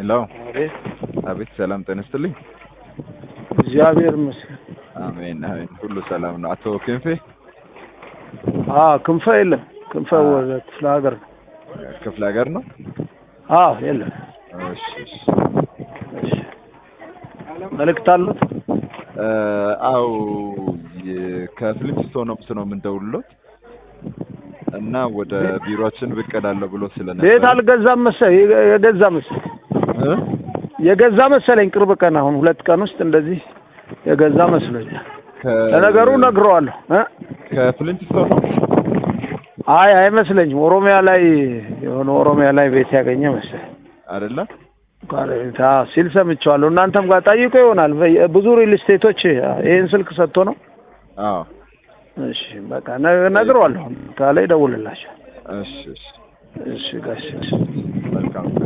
ሄሎ አቤት አቤት፣ ሰላም ጤና ይስጥልኝ። እግዚአብሔር ይመስገን። አሜን አሜን፣ ሁሉ ሰላም ነው። አቶ ክንፌ አዎ ክንፈ የለም። ክንፈ ወደ ክፍለ ሀገር ነው። ክፍለ ሀገር ነው። አዎ የለም። እሺ እሺ። እሺ መልእክት አሉት? እ አው ከፍሊፕስቶን ኦፕስ ነው የምንደውልሎት እና ወደ ቢሮአችን ብቅ እላለሁ ብሎ ስለነበር ቤት አልገዛም መሰለኝ የገዛ መሰለኝ እ የገዛ መሰለኝ ቅርብ ቀን አሁን ሁለት ቀን ውስጥ እንደዚህ የገዛ መስሎኛል። ከ- ለነገሩ ነግረዋለሁ እ ከፍሊፕስቶን ነው። አይ አይመስለኝም። ኦሮሚያ ላይ የሆነ ኦሮሚያ ላይ ቤት ያገኘ መሰለኝ አይደለ? ጓረቤት አዎ ሲል ሰምቼዋለሁ። እናንተም ጋር ጠይቆ ይሆናል። በየ- ብዙ ሪል ስቴቶች ይህን ስልክ ሰጥቶ ነው። አዎ። እሺ በቃ ነ- ነግረዋለሁ። ካለ ይደውልላቸው። እሺ እሺ። እሺ ጋሽ መልካም